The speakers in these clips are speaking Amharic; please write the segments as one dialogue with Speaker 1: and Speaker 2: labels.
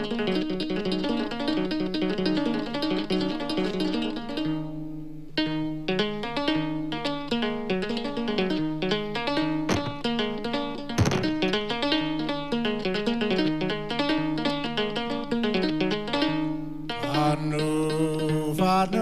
Speaker 1: ፋኖ ፋኖ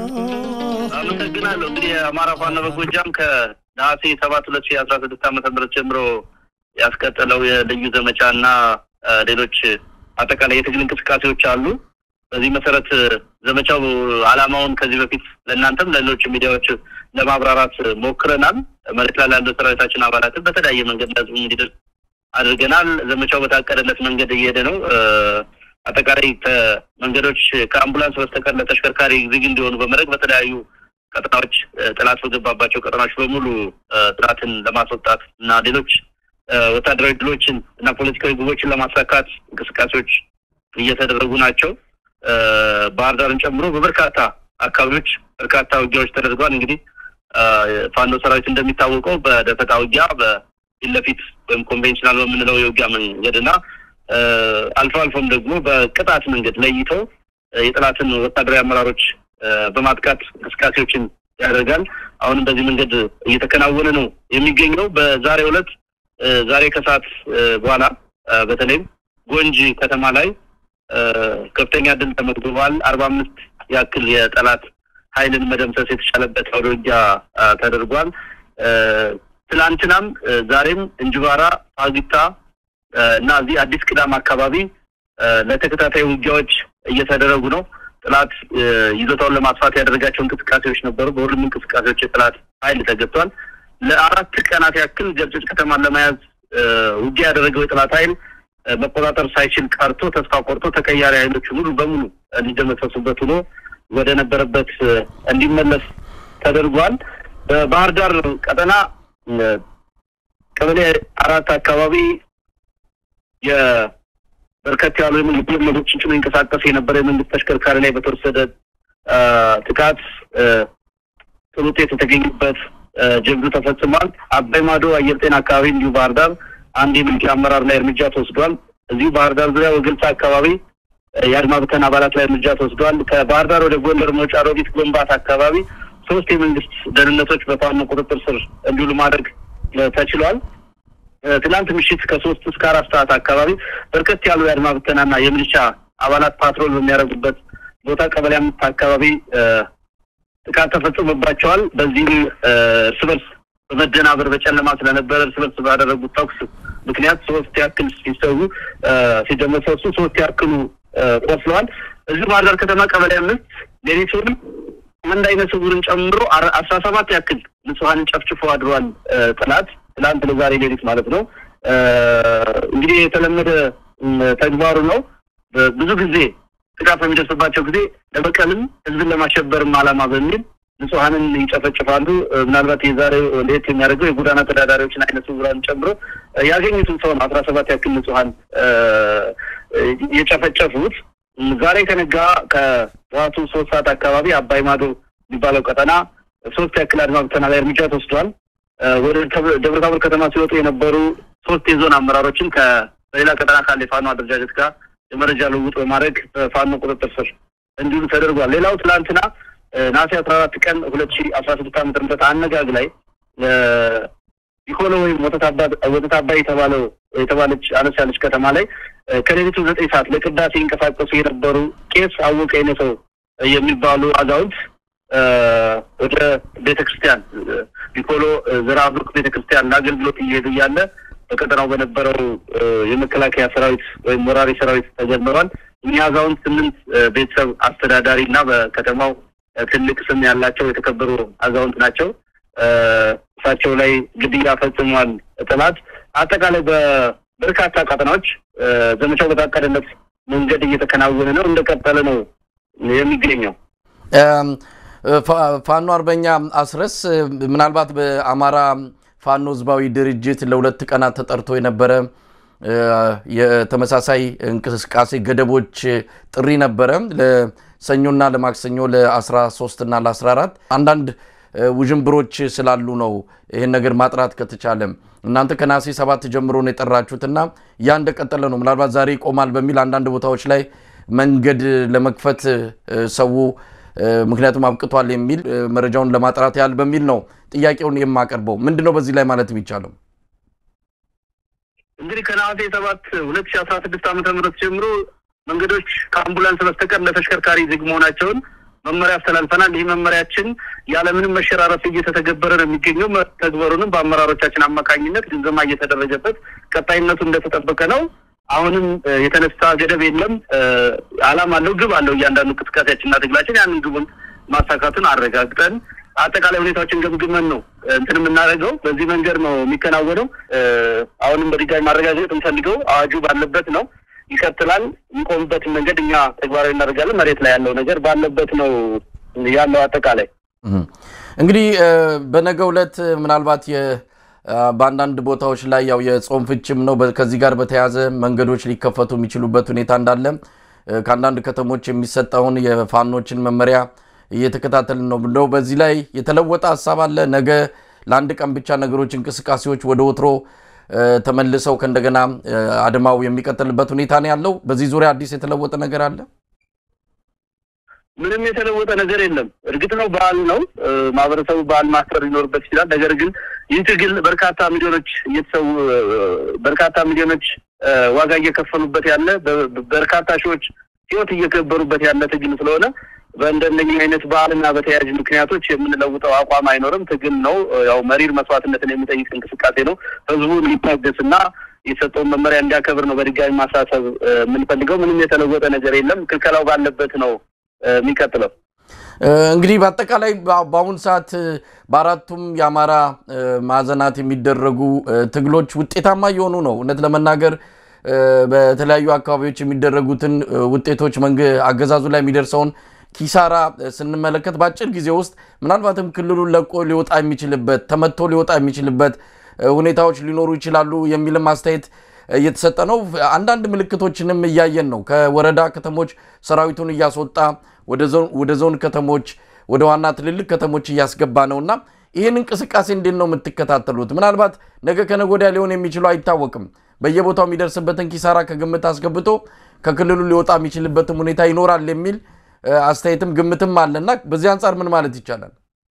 Speaker 2: አመሰግናለሁ። እንግዲህ የአማራ ፋኖ በጎጃም ከነሐሴ ሰባት ሁለት ሺህ አስራ ስድስት ዓመተ ምህረት ጀምሮ ያስቀጠለው የልዩ ዘመቻ እና እ፣ ሌሎች አጠቃላይ የትግል እንቅስቃሴዎች አሉ። በዚህ መሰረት እ፣ ዘመቻው ዓላማውን ከዚህ በፊት ለእናንተም ለሌሎች ሚዲያዎች ለማብራራት ሞክረናል። መሬት ላይ ላለው ሰራዊታችን አባላትን በተለያየ መንገድ ለህዝቡ እንዲደርስ አድርገናል። ዘመቻው በታቀደለት መንገድ እየሄደ ነው። እ፣ አጠቃላይ ከመንገዶች ከአምቡላንስ በስተቀር ለተሽከርካሪ ዝግ እንዲሆኑ በመድረግ በተለያዩ ቀጠናዎች እ፣ ጠላት በገባባቸው ቀጠናዎች በሙሉ እ፣ ጠላትን ለማስወጣት እና ሌሎች እ፣ ወታደራዊ ድሎችን እና ፖለቲካዊ ግቦችን ለማሳካት እንቅስቃሴዎች እየተደረጉ ናቸው። እ፣ ባህር ዳርን ጨምሮ በበርካታ አካባቢዎች በርካታ ውጊያዎች ተደርገዋል። እንግዲህ እ፣ ፋኖ ሰራዊት እንደሚታወቀው በደፈጣ ውጊያ በፊት ለፊት ወይም ኮንቬንሽናል በምንለው የውጊያ መንገድ እና እ፣ አልፎ አልፎም ደግሞ በቅጣት መንገድ ለይቶ እ፣ የጠላትን ወታደራዊ አመራሮች እ፣ በማጥቃት እንቅስቃሴዎችን ያደርጋል። አሁንም በዚህ መንገድ እየተከናወነ ነው የሚገኘው። በዛሬው ዕለት እ፣ ዛሬ ከሰዓት እ፣ በኋላ እ፣ በተለይም ጎንጂ ከተማ ላይ እ፣ ከፍተኛ ድል ተመዝግቧል። አርባ አምስት ያክል የጠላት ኃይልን መደምሰስ የተቻለበት አውደ ውጊያ እ፣ ተደርጓል። እ፣ ትላንትናም እ፣ ዛሬም እንጅባራ፣ ፋግታ እ፣ እና እዚህ አዲስ ቅዳም አካባቢ እ፣ ለተከታታይ ውጊያዎች እየተደረጉ ነው። ጠላት እ፣ ይዞታውን ለማስፋት ያደረጋቸው እንቅስቃሴዎች ነበሩ። በሁሉም እንቅስቃሴዎች የጠላት ኃይል ተገብቷል። ለአራት ቀናት ያክል ገብጨጭ ከተማን ለመያዝ እ፣ ውጊያ ያደረገው የጠላት ኃይል እ፣ መቆጣጠር ሳይችል ቀርቶ ተስፋ ቆርጦ ተቀያሪ ኃይሎች ሙሉ በሙሉ እንዲደመሰሱበት ሆኖ ወደ ነበረበት እ፣ እንዲመለስ ተደርጓል። በባህር ዳር ቀጠና እ፣ ቀበሌ አራት አካባቢ የበርከት ያሉ የመንግስት መዶችን ጭኖ ይንቀሳቀስ የነበረ የመንግስት ተሽከርካሪ ላይ በተወሰደ አ፣ ጥቃት አ፣ ጥሩ ውጤት የተገኙበት አ፣ ጀብዱ ተፈጽሟል። አባይ ማዶ አየር ጤና አካባቢ እንዲሁ ባህር ዳር አንድ የሚሊሻ አመራር ላይ እርምጃ ተወስዷል። እዚሁ ባህር ዳር ዙሪያ ወገልጻ አካባቢ አ፣ የአድማ ብተና አባላት ላይ እርምጃ ተወስዷል። ከባህር ዳር ወደ ጎንደር መውጫ ሮቢት ጎንባት አካባቢ ሶስት የመንግስት ደህንነቶች በፋኖ ቁጥጥር ስር እንዲውሉ ማድረግ አ፣ ተችሏል። እ፣ ትናንት ምሽት ከሶስት እስከ አራት ሰዓት አካባቢ በርከት ያሉ የአድማ ብተናና የሚሊሻ አባላት ፓትሮል በሚያደርጉበት ቦታ ቀበሌ አምስት አካባቢ እ፣ ጥቃት ተፈጽሞባቸዋል። በዚህም እ፣ እርስ በርስ በመደናበር በጨለማ ስለነበረ እርስ በርስ ባደረጉት ተኩስ ምክንያት ሶስት ያክል ሲሰዉ እ፣ ሲደመሰሱ ሶስት ያክሉ እ፣ ቆስለዋል። እዚሁ ባህር ዳር ከተማ ቀበሌ አምስት ሌሊቱንም አንድ አይነ ስውርን ጨምሮ አረ- አስራ ሰባት ያክል ንጹሐንን ጨፍጭፎ አድሯል እ፣ ጠላት ትላንት ለዛሬ ሌሊት ማለት ነው። እ፣ እንግዲህ የተለመደ እም፣ ተግባሩ ነው። በ- ብዙ ጊዜ ጥቃት በሚደርስባቸው ጊዜ ለበቀልም ህዝብን ለማሸበርም ዓላማ በሚል ንጹሐንን ይጨፈጭፋሉ። እ፣ ምናልባት የዛሬው ለየት የሚያደርገው የጎዳና ተዳዳሪዎችን አይነ ስውራን ጨምሮ እ፣ ያገኙትን ሰው ነው አስራ ሰባት ያክል ንጹሐን እ፣ እ፣ የጨፈጨፉት። እም፣ ዛሬ ከነጋ ከጠዋቱ ሶስት ሰዓት አካባቢ አባይ ማዶ የሚባለው ቀጠና ሶስት ያክል አድማ ብተና ላይ እርምጃ ተወስዷል። እ፣ ወደ ተብ- ደብረ ታቦር ከተማ ሲወጡ የነበሩ ሶስት የዞን አመራሮችን ከሌላ ቀጠና ካለ የፋኖ አደረጃጀት ጋር የመረጃ ልውውጥ በማድረግ በፋኖ ቁጥጥር ስር እንዲሉ ተደርጓል። ሌላው ትላንትና እ፣ ነሐሴ አስራ አራት ቀን ሁለት ሺ አስራ ስድስት ዓመተ ምህረት አነጋግ ላይ እ፣ ቢኮሎ ወይም ወተት አባ- ወተት አባይ የተባለው የተባለች አነስ ያለች ከተማ ላይ እ፣ ከሌሊቱ ዘጠኝ ሰዓት ለቅዳሴ ይንቀሳቀሱ የነበሩ ቄስ አወቀ የነሰው የሚባሉ አዛውንት እ፣ ወደ ቤተ ክርስቲያን እ፣ ቢኮሎ እ፣ ዘራብሩክ ቤተ ክርስቲያን ለአገልግሎት እየሄዱ እያለ በቀጠናው በነበረው እ፣ የመከላከያ ሰራዊት ወይም ወራሪ ሰራዊት ተጀምሯል። እኚህ አዛውንት ስምንት እ፣ ቤተሰብ አስተዳዳሪ እና በከተማው እ፣ ትልቅ ስም ያላቸው የተከበሩ አዛውንት ናቸው። እ፣ እሳቸው ላይ ግድያ ፈጽሟል ጠላት። አጠቃላይ በበርካታ ቀጠናዎች እ፣ ዘመቻው በታቀደለት መንገድ እየተከናወነ ነው፣ እንደቀጠለ ነው የሚገኘው።
Speaker 3: እም፣ ፋ- ፋኖ አርበኛ አስረስ ምናልባት በአማራ ፋኖ ህዝባዊ ድርጅት ለሁለት ቀናት ተጠርቶ የነበረ እ፣ የተመሳሳይ እንቅስቃሴ ገደቦች ጥሪ ነበረ ለሰኞና ለማክሰኞ ለ13 እና ለ14 አንዳንድ እ፣ ውዥንብሮች ስላሉ ነው ይህን ነገር ማጥራት ከተቻለ እናንተ ከነሐሴ ሰባት ጀምሮ ነው የጠራችሁትና ያ እንደቀጠለ ነው ምናልባት ዛሬ ይቆማል በሚል አንዳንድ ቦታዎች ላይ መንገድ ለመክፈት ሰው ምክንያቱም አብቅቷል የሚል መረጃውን ለማጥራት ያህል በሚል ነው ጥያቄውን የማቀርበው። ምንድን ነው በዚህ ላይ ማለት የሚቻለው?
Speaker 2: እንግዲህ ከነሐሴ ሰባት ሁለት ሺ አስራ ስድስት ዓመተ ምህረት ጀምሮ መንገዶች ከአምቡላንስ በስተቀር ለተሽከርካሪ ዝግ መሆናቸውን መመሪያ አስተላልፈናል። ይህ መመሪያችን ያለምንም መሸራረፍ እየተተገበረ ነው የሚገኘው። ተግበሩንም በአመራሮቻችን አማካኝነት ግምገማ እየተደረገበት ቀጣይነቱ እንደተጠበቀ ነው። አሁንም የተነሳ ገደብ የለም። ዓላማ አለው፣ ግብ አለው። እያንዳንዱ እንቅስቃሴያችንና ትግላችን ያንን ግቡን ማሳካቱን አረጋግጠን አጠቃላይ ሁኔታዎችን ገምግመን ነው እንትን የምናደርገው። በዚህ መንገድ ነው የሚከናወነው። አሁንም በድጋሚ ማረጋገጥ እንፈልገው አዋጁ ባለበት ነው ይቀጥላል። የሚቆምበትን መንገድ እኛ ተግባራዊ እናደርጋለን። መሬት ላይ ያለው ነገር ባለበት ነው ያለው። አጠቃላይ
Speaker 3: እንግዲህ በነገው ዕለት ምናልባት በአንዳንድ ቦታዎች ላይ ያው የጾም ፍችም ነው። ከዚህ ጋር በተያያዘ መንገዶች ሊከፈቱ የሚችሉበት ሁኔታ እንዳለ ከአንዳንድ ከተሞች የሚሰጠውን የፋኖችን መመሪያ እየተከታተልን ነው ብለው በዚህ ላይ የተለወጠ ሀሳብ አለ። ነገ ለአንድ ቀን ብቻ ነገሮች እንቅስቃሴዎች ወደ ወትሮ ተመልሰው ከእንደገና አድማው የሚቀጥልበት ሁኔታ ነው ያለው። በዚህ ዙሪያ አዲስ የተለወጠ ነገር አለ?
Speaker 2: ምንም የተለወጠ ነገር የለም። እርግጥ ነው በዓል ነው፣ ማህበረሰቡ በዓል ማክበር ሊኖርበት ይችላል። ነገር ግን ይህ ትግል በርካታ ሚሊዮኖች እየተሰዉ በርካታ ሚሊዮኖች ዋጋ እየከፈሉበት ያለ በርካታ ሺዎች ህይወት እየገበሩበት ያለ ትግል ስለሆነ በእንደነኚህ አይነት በዓልና በተያያዥ ምክንያቶች የምንለውጠው አቋም አይኖርም። ትግል ነው። ያው መሪር መስዋዕትነትን የሚጠይቅ እንቅስቃሴ ነው። ህዝቡ ሊታገስና የሰጠውን መመሪያ እንዲያከብር ነው በድጋሚ ማሳሰብ የምንፈልገው። ምንም የተለወጠ ነገር የለም። ክልከላው ባለበት ነው የሚቀጥለው።
Speaker 3: እንግዲህ በአጠቃላይ በአሁኑ ሰዓት በአራቱም የአማራ ማዕዘናት የሚደረጉ ትግሎች ውጤታማ እየሆኑ ነው። እውነት ለመናገር በተለያዩ አካባቢዎች የሚደረጉትን ውጤቶች አገዛዙ ላይ የሚደርሰውን ኪሳራ ስንመለከት በአጭር ጊዜ ውስጥ ምናልባትም ክልሉን ለቆ ሊወጣ የሚችልበት ተመቶ ሊወጣ የሚችልበት ሁኔታዎች ሊኖሩ ይችላሉ የሚልም አስተያየት እየተሰጠ ነው። አንዳንድ ምልክቶችንም እያየን ነው። ከወረዳ ከተሞች ሰራዊቱን እያስወጣ ወደ ዞን ከተሞች፣ ወደ ዋና ትልልቅ ከተሞች እያስገባ ነው እና ይህን እንቅስቃሴ እንዴት ነው የምትከታተሉት? ምናልባት ነገ ከነገ ወዲያ ሊሆን የሚችለው አይታወቅም። በየቦታው የሚደርስበትን ኪሳራ ከግምት አስገብቶ ከክልሉ ሊወጣ የሚችልበትም ሁኔታ ይኖራል የሚል አስተያየትም ግምትም አለና በዚህ አንጻር ምን ማለት ይቻላል?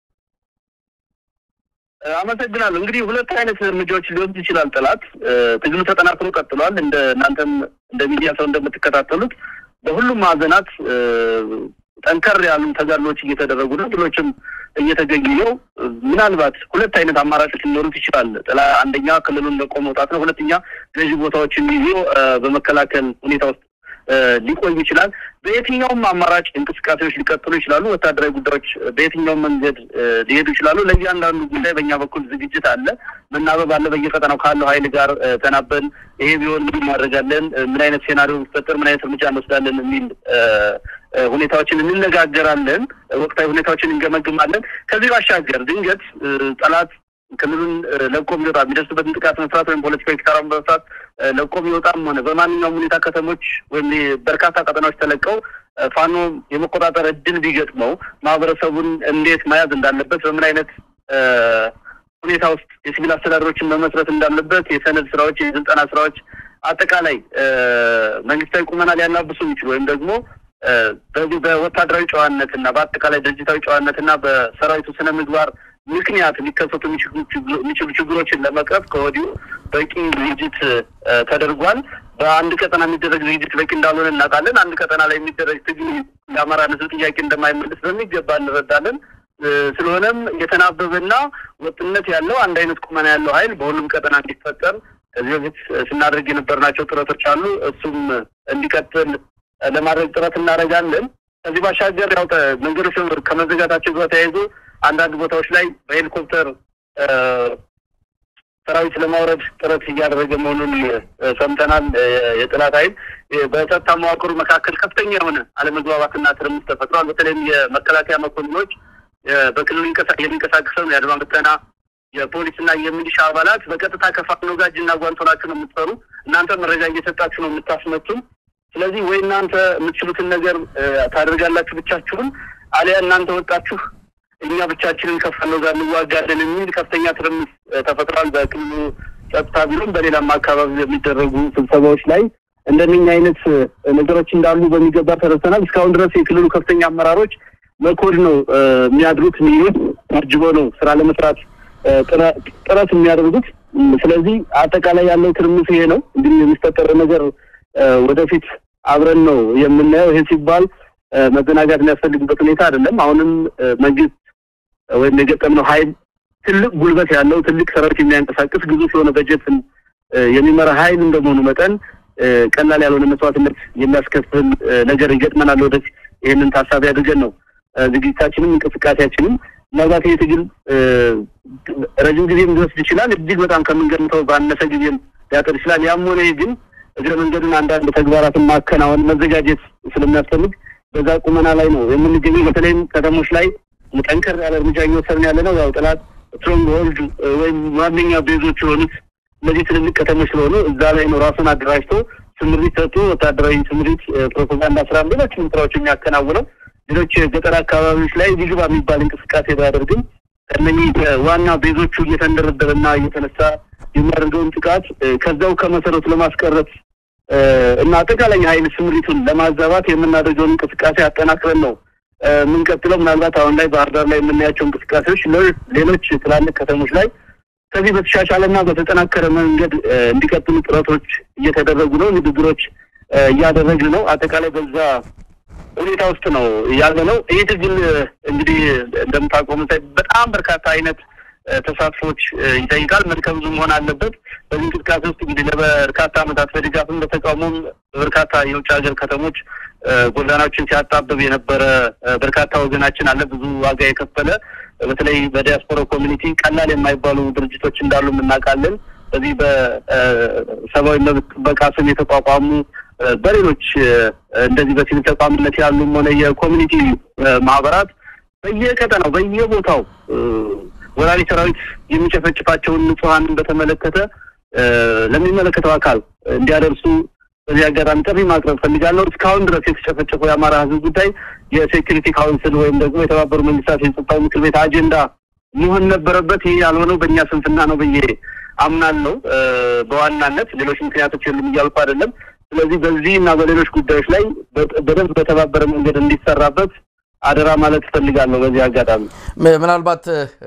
Speaker 2: አመሰግናለሁ። እንግዲህ ሁለት አይነት እርምጃዎች ሊወስድ ይችላል ጠላት። ትግሉ ተጠናክሮ ቀጥሏል። እንደ እናንተም እንደ ሚዲያ ሰው እንደምትከታተሉት በሁሉም ማዕዘናት ጠንከር ያሉ ተጋድሎች እየተደረጉ ነው። ድሎችም እየተገኙ ነው። ምናልባት ሁለት አይነት አማራጮች ሊኖሩት ይችላል። ጥላ አንደኛ ክልሉን ለቆ መውጣት ነው። ሁለተኛ ገዢ ቦታዎችን ይዞ በመከላከል ሁኔታ ውስጥ ሊቆይ ይችላል። በየትኛውም አማራጭ እንቅስቃሴዎች ሊቀጥሉ ይችላሉ። ወታደራዊ ጉዳዮች በየትኛውም መንገድ ሊሄዱ ይችላሉ። ለእያንዳንዱ ጉዳይ በእኛ በኩል ዝግጅት አለ፣ መናበብ አለ። በየቀጠናው ካለው ኃይል ጋር ተናበን ይሄ ቢሆን ምን እናደርጋለን፣ ምን አይነት ሴናሪዮ ቢፈጠር ምን አይነት እርምጃ እንወስዳለን የሚል ሁኔታዎችን እንነጋገራለን። ወቅታዊ ሁኔታዎችን እንገመግማለን። ከዚህ ባሻገር ድንገት ጠላት ክልሉን ለቆ ቢወጣ የሚደርስበትን ጥቃት መስራት ወይም ፖለቲካዊ ኪሳራ በመስራት ለቆ ቢወጣም ሆነ በማንኛውም ሁኔታ ከተሞች ወይም በርካታ ቀጠናዎች ተለቀው ፋኖ የመቆጣጠር እድል ቢገጥመው ማህበረሰቡን እንዴት መያዝ እንዳለበት በምን አይነት ሁኔታ ውስጥ የሲቪል አስተዳደሮችን መመስረት እንዳለበት የሰነድ ስራዎች፣ የስልጠና ስራዎች አጠቃላይ መንግስታዊ ቁመና ሊያላብሱ የሚችሉ ወይም ደግሞ በዚህ በወታደራዊ ጨዋነት እና በአጠቃላይ ድርጅታዊ ጨዋነት እና በሰራዊቱ ስነ ምግባር ምክንያት ሊከሰቱ የሚችሉ ችግሮችን ለመቅረፍ ከወዲሁ በቂ ዝግጅት ተደርጓል። በአንድ ቀጠና የሚደረግ ዝግጅት በቂ እንዳልሆነ እናውቃለን። አንድ ቀጠና ላይ የሚደረግ ትግል የአማራ ሕዝብ ጥያቄ እንደማይመልስ በሚገባ እንረዳለን። ስለሆነም የተናበበና ወጥነት ያለው አንድ አይነት ቁመና ያለው ኃይል በሁሉም ቀጠና እንዲፈጠር ከዚህ በፊት ስናደርግ የነበርናቸው ጥረቶች አሉ። እሱም እንዲቀጥል ለማድረግ ጥረት እናደርጋለን። ከዚህ ባሻገር ያው መንገዶች ከመዘጋታቸው ጋር ተያይዞ አንዳንድ ቦታዎች ላይ በሄሊኮፕተር ሰራዊት ለማውረድ ጥረት እያደረገ መሆኑን ሰምተናል። የጠላት ኃይል በጸጥታ መዋቅሩ መካከል ከፍተኛ የሆነ አለመግባባትና ትርምስ ተፈጥሯል። በተለይም የመከላከያ መኮንኖች በክልሉ የሚንቀሳቀሰው የአድማ ብተና የፖሊስና የሚሊሻ አባላት በቀጥታ ከፋኖ ጋር እጅና ጓንት ሆናችሁ ነው የምትሰሩ፣ እናንተ መረጃ እየሰጣችሁ ነው የምታስመቱም። ስለዚህ ወይ እናንተ የምትችሉትን ነገር ታደርጋላችሁ ብቻችሁን፣ አሊያ እናንተ ወጣችሁ እኛ ብቻችንን ከፋኖ ጋር እንዋጋለን የሚል ከፍተኛ ትርምስ ተፈጥሯል። በክልሉ ጸጥታ ቢሮም በሌላም አካባቢ የሚደረጉ ስብሰባዎች ላይ እንደነኛ አይነት ነገሮች እንዳሉ በሚገባ ተረድተናል። እስካሁን ድረስ የክልሉ ከፍተኛ አመራሮች መኮድ ነው የሚያድሩት ሚሉት ታጅቦ ነው ስራ ለመስራት ጥረት የሚያደርጉት። ስለዚህ አጠቃላይ ያለው ትርምስ ይሄ ነው። እንግዲህ የሚፈጠረው ነገር ወደፊት አብረን ነው የምናየው። ይሄ ሲባል መዘናጋት የሚያስፈልግበት ሁኔታ አይደለም። አሁንም መንግስት ወይም የገጠምነው ኃይል ትልቅ ጉልበት ያለው ትልቅ ሰራዊት የሚያንቀሳቅስ ግዙፍ የሆነ በጀትን የሚመራ ኃይል እንደመሆኑ መጠን ቀላል ያልሆነ መስዋዕትነት የሚያስከፍል ነገር ይገጥመናል። ወደፊት ይህንን ታሳቢ አድርገን ነው ዝግጅታችንም እንቅስቃሴያችንም ምናልባት ይህ ትግል ረጅም ጊዜም ሊወስድ ይችላል። እጅግ በጣም ከምንገምተው ባነሰ ጊዜም ሊያጠር ይችላል። ያም ሆነ ግን እግረ መንገዱን አንዳንድ ተግባራትን ማከናወን መዘጋጀት ስለሚያስፈልግ በዛ ቁመና ላይ ነው የምንገኘው። በተለይም ከተሞች ላይ ጠንከር ያለ እርምጃ እየወሰድን ያለ ነው። ያው ጠላት ስትሮንግ ሆልድ ወይም ዋነኛ ቤዞች የሆኑት እነዚህ ትልልቅ ከተሞች ስለሆኑ እዛ ላይ ነው ራሱን አደራጅቶ ስምሪት ሰጡ ወታደራዊ ስምሪት፣ ፕሮፓጋንዳ ስራ፣ ሌሎችንም ስራዎች የሚያከናውነው ሌሎች የገጠር አካባቢዎች ላይ ሊግባ የሚባል እንቅስቃሴ ባያደርግም ከእነኚህ ዋና ቤዞቹ እየተንደረደረና እየተነሳ የሚያደርገውን ጥቃት ከዛው ከመሰረቱ ለማስቀረት እና አጠቃላይ የሀይል ስምሪቱን ለማዛባት የምናደርገውን እንቅስቃሴ አጠናክረን ነው የምንቀጥለው። ምናልባት አሁን ላይ ባህር ዳር ላይ የምናያቸው እንቅስቃሴዎች ሌሎች ትላልቅ ከተሞች ላይ ከዚህ በተሻሻለና በተጠናከረ መንገድ እንዲቀጥሉ ጥረቶች እየተደረጉ ነው። ንግግሮች እያደረግን ነው። አጠቃላይ በዛ ሁኔታ ውስጥ ነው ያለ ነው። ይህ ትግል እንግዲህ እንደምታውቀው በጣም በርካታ አይነት ተሳትፎች ይጠይቃል። መድከም ብዙ መሆን አለበት። በዚህ እንቅስቃሴ ውስጥ እንግዲህ ለበርካታ ዓመታት በድጋፍም በተቃውሞም በርካታ የውጭ ሀገር ከተሞች ጎዳናዎችን ሲያጣብብ የነበረ በርካታ ወገናችን አለ። ብዙ ዋጋ የከፈለ በተለይ በዲያስፖራ ኮሚኒቲ ቀላል የማይባሉ ድርጅቶች እንዳሉ እናውቃለን። በዚህ በሰብአዊ መብት ጥበቃ ስም የተቋቋሙ በሌሎች እንደዚህ በሲቪል ተቋምነት ያሉም ሆነ የኮሚኒቲ ማህበራት በየቀጠናው በየቦታው ወራሪ ሰራዊት የሚጨፈጭፋቸውን ንጹሐንን በተመለከተ ለሚመለከተው አካል እንዲያደርሱ በዚህ አጋጣሚ ጥሪ ማቅረብ ፈልጋለሁ። እስካሁን ድረስ የተጨፈጨፈው የአማራ ሕዝብ ጉዳይ የሴኪሪቲ ካውንስል ወይም ደግሞ የተባበሩ መንግስታት የጸጥታው ምክር ቤት አጀንዳ መሆን ነበረበት። ይህ ያልሆነው በእኛ ስንፍና ነው ብዬ አምናለሁ። በዋናነት ሌሎች ምክንያቶች የሉም እያልኩ አይደለም። ስለዚህ በዚህ እና በሌሎች ጉዳዮች ላይ በደንብ በተባበረ መንገድ እንዲሰራበት አደራ ማለት እፈልጋለሁ። በዚህ አጋጣሚ
Speaker 3: ምናልባት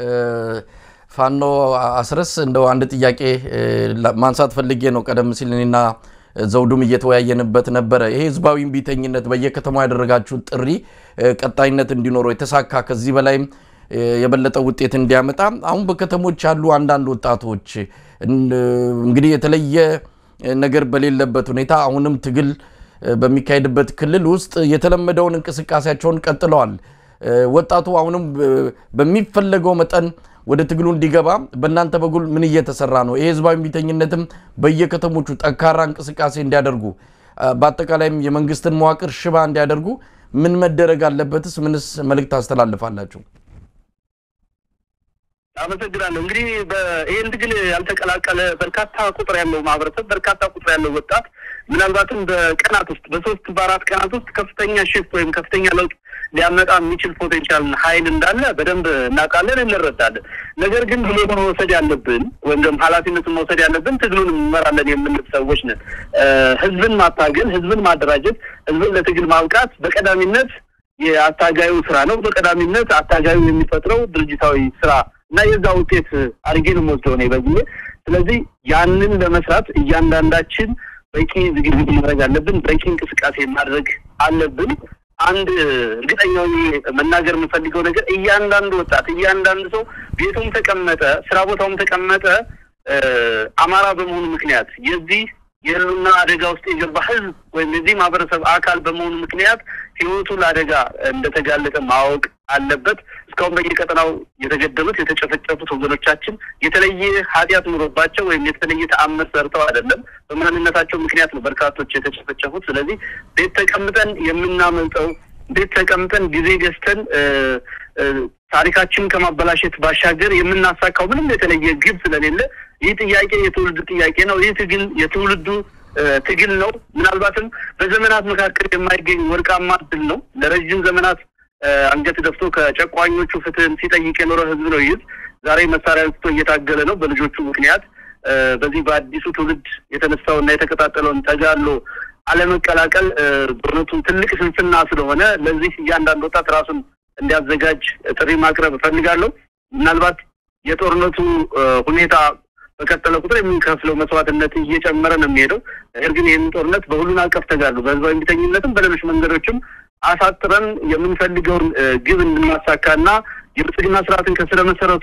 Speaker 3: ፋኖ አስረስ እንደው አንድ ጥያቄ ማንሳት ፈልጌ ነው። ቀደም ሲል እኔና ዘውዱም እየተወያየንበት ነበረ። ይሄ ህዝባዊ እምቢተኝነት በየከተማው ያደረጋችሁት ጥሪ ቀጣይነት እንዲኖረው የተሳካ ከዚህ በላይም የበለጠ ውጤት እንዲያመጣ አሁን በከተሞች ያሉ አንዳንድ ወጣቶች እንግዲህ የተለየ ነገር በሌለበት ሁኔታ አሁንም ትግል በሚካሄድበት ክልል ውስጥ የተለመደውን እንቅስቃሴያቸውን ቀጥለዋል። ወጣቱ አሁንም በሚፈለገው መጠን ወደ ትግሉ እንዲገባ በእናንተ በኩል ምን እየተሰራ ነው? ይህ ህዝባዊ እምቢተኝነትም በየከተሞቹ ጠንካራ እንቅስቃሴ እንዲያደርጉ በአጠቃላይም የመንግስትን መዋቅር ሽባ እንዲያደርጉ ምን መደረግ አለበትስ? ምንስ መልእክት ታስተላልፋላችሁ?
Speaker 2: አመሰግናለሁ። እንግዲህ ይህን ትግል ያልተቀላቀለ በርካታ ቁጥር ያለው ማህበረሰብ በርካታ ቁጥር ያለው ወጣት ምናልባትም በቀናት ውስጥ በሶስት በአራት ቀናት ውስጥ ከፍተኛ ሽፍት ወይም ከፍተኛ ለውጥ ሊያመጣ የሚችል ፖቴንሻል ኃይል እንዳለ በደንብ እናውቃለን፣ እንረዳለን። ነገር ግን ብሎ መውሰድ ያለብን ወይም ደግሞ ኃላፊነቱን መውሰድ ያለብን ትግሉን እንመራለን የምንል ሰዎች ነን። ህዝብን ማታገል፣ ህዝብን ማደራጀት፣ ህዝብን ለትግል ማብቃት በቀዳሚነት የአታጋዩ ስራ ነው። በቀዳሚነት አታጋዩ የሚፈጥረው ድርጅታዊ ስራ እና የዛ ውጤት አድርጌ ነው የምወስደው እኔ በግሌ። ስለዚህ ያንን ለመስራት እያንዳንዳችን በቂ ዝግጅት ማድረግ አለብን። በቂ እንቅስቃሴ ማድረግ አለብን። አንድ እርግጠኛው መናገር የምፈልገው ነገር እያንዳንዱ ወጣት እያንዳንዱ ሰው ቤቱም ተቀመጠ፣ ስራ ቦታውም ተቀመጠ አማራ በመሆኑ ምክንያት የዚህ የህልውና አደጋ ውስጥ የገባ ህዝብ ወይም የዚህ ማህበረሰብ አካል በመሆኑ ምክንያት ህይወቱ ለአደጋ እንደተጋለጠ ማወቅ አለበት። እስካሁን በየቀጠናው የተገደሉት የተጨፈጨፉት ወገኖቻችን የተለየ ኃጢአት ኑሮባቸው ወይም የተለየ ተአምር ሰርተው አይደለም። በማንነታቸው ምክንያት ነው በርካቶች የተጨፈጨፉት። ስለዚህ ቤት ተቀምጠን የምናመልጠው ቤት ተቀምጠን ጊዜ ገዝተን ታሪካችንን ከማበላሸት ባሻገር የምናሳካው ምንም የተለየ ግብ ስለሌለ ይህ ጥያቄ የትውልዱ ጥያቄ ነው። ይህ ትግል የትውልዱ ትግል ነው። ምናልባትም በዘመናት መካከል የማይገኝ ወርቃማ ድል ነው። ለረዥም ዘመናት አንገት ደፍቶ ከጨቋኞቹ ፍትህን ሲጠይቅ የኖረ ህዝብ ነው። ይህ ዛሬ መሳሪያ አንስቶ እየታገለ ነው በልጆቹ ምክንያት። በዚህ በአዲሱ ትውልድ የተነሳውና የተቀጣጠለውን ተጋድሎ አለመቀላቀል በእውነቱ ትልቅ ስንፍና ስለሆነ ለዚህ እያንዳንድ ወጣት ራሱን እንዲያዘጋጅ ጥሪ ማቅረብ እፈልጋለሁ። ምናልባት የጦርነቱ ሁኔታ በቀጠለ ቁጥር የምንከፍለው መስዋዕትነት እየጨመረ ነው የሚሄደው። ነገር ግን ይህንን ጦርነት በሁሉን አቀፍ ተጋድሎ በህዝባዊ እምቢተኝነትም በሌሎች መንገዶችም አሳጥረን የምንፈልገውን ግብ እንድናሳካና የብልጽግና ስርዓትን ከስረ መሰረቱ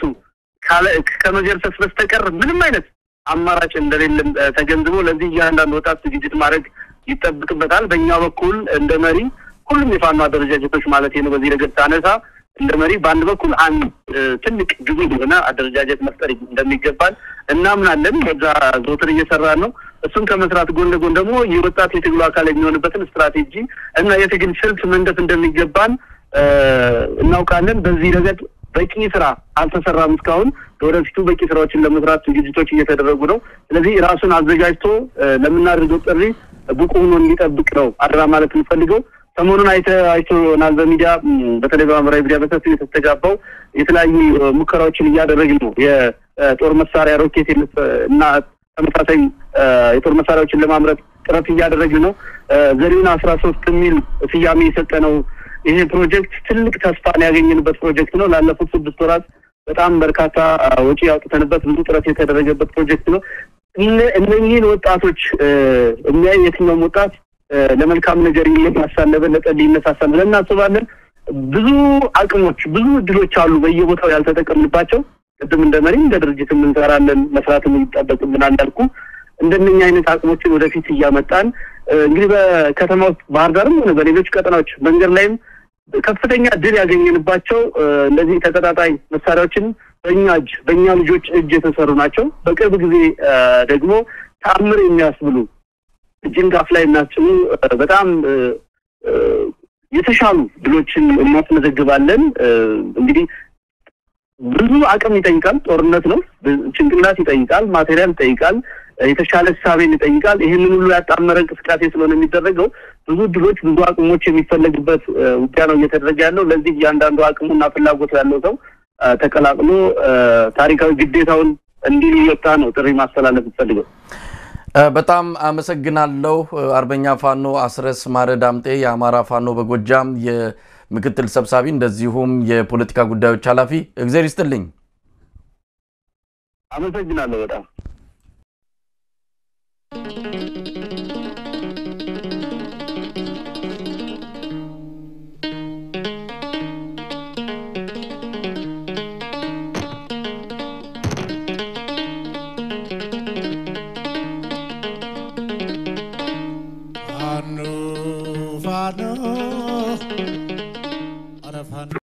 Speaker 2: ከመገርሰስ በስተቀር ምንም አይነት አማራጭ እንደሌለም ተገንዝቦ ለዚህ እያንዳንድ ወጣት ዝግጅት ማድረግ ይጠብቅበታል። በእኛ በኩል እንደ መሪ ሁሉም የፋኖ አደረጃጀቶች ማለት ነው በዚህ ረገድ ሳነሳ እንደ መሪ በአንድ በኩል አንድ ትልቅ ግዙ የሆነ አደረጃጀት መፍጠር እንደሚገባል እናምናለን። በዛ ዘውትር እየሰራን ነው። እሱም ከመስራት ጎን ለጎን ደግሞ የወጣት የትግሉ አካል የሚሆንበትን ስትራቴጂ እና የትግል ስልት መንደፍ እንደሚገባን እናውቃለን። በዚህ ረገድ በቂ ስራ አልተሰራም እስካሁን። ለወደፊቱ በቂ ስራዎችን ለመስራት ዝግጅቶች እየተደረጉ ነው። ስለዚህ ራሱን አዘጋጅቶ ለምናደርገው ጥሪ ብቁ ሆኖ እንዲጠብቅ ነው አደራ ማለት የምፈልገው። ሰሞኑን አይተ አይቶናል በሚዲያ በተለይ በማህበራዊ ሚዲያ በሰፊው የተስተጋባው የተለያዩ ሙከራዎችን እያደረግን ነው። የጦር መሳሪያ ሮኬት እና ተመሳሳይ የጦር መሳሪያዎችን ለማምረት ጥረት እያደረግን ነው። ዘሪሁን አስራ ሶስት የሚል ስያሜ የሰጠ ነው። ይሄ ፕሮጀክት ትልቅ ተስፋን ያገኘንበት ፕሮጀክት ነው። ላለፉት ስድስት ወራት በጣም በርካታ ወጪ ያውጥተንበት ብዙ ጥረት የተደረገበት ፕሮጀክት ነው። እነኚህን ወጣቶች የሚያይ የትኛውም ወጣት ለመልካም ነገር ይነሳሳል፣ ለበለጠ ሊነሳሳል ብለን እናስባለን። ብዙ አቅሞች፣ ብዙ እድሎች አሉ በየቦታው ያልተጠቀምንባቸው። ቅድም እንደ መሪ እንደ ድርጅትም እንሰራለን፣ መስራትም ይጠበቅብናል እንዳልኩ እንደነኛ አይነት አቅሞችን ወደፊት እያመጣን እንግዲህ በከተማ ውስጥ ባህር ዳርም ሆነ በሌሎች ቀጠናዎች መንገድ ላይም ከፍተኛ ድል ያገኘንባቸው እንደዚህ ተቀጣጣይ መሳሪያዎችን በእኛ እጅ በእኛ ልጆች እጅ የተሰሩ ናቸው። በቅርብ ጊዜ ደግሞ ተአምር የሚያስብሉ ጅንጋፍ ላይ የሚያስችሉ በጣም የተሻሉ ድሎችን እናስመዘግባለን። እንግዲህ ብዙ አቅም ይጠይቃል። ጦርነት ነው። ጭንቅላት ይጠይቃል። ማቴሪያል ይጠይቃል። የተሻለ ሳቤን ይጠይቃል። ይህንን ሁሉ ያጣመረ እንቅስቃሴ ስለሆነ የሚደረገው ብዙ ድሎች፣ ብዙ አቅሞች የሚፈለግበት ውጊያ ነው እየተደረገ ያለው። ለዚህ እያንዳንዱ አቅሙና ፍላጎቱ ያለው ሰው ተቀላቅሎ ታሪካዊ ግዴታውን እንዲወጣ ነው ጥሪ ማስተላለፍ ይፈልገው።
Speaker 3: በጣም አመሰግናለሁ። አርበኛ ፋኖ አስረስ ማረ ዳምጤ የአማራ ፋኖ በጎጃም የምክትል ሰብሳቢ እንደዚሁም የፖለቲካ ጉዳዮች ኃላፊ፣ እግዜር ይስጥልኝ።
Speaker 2: አመሰግናለሁ በጣም
Speaker 1: ፋኖ ፋኖ ኧረ ፋኖ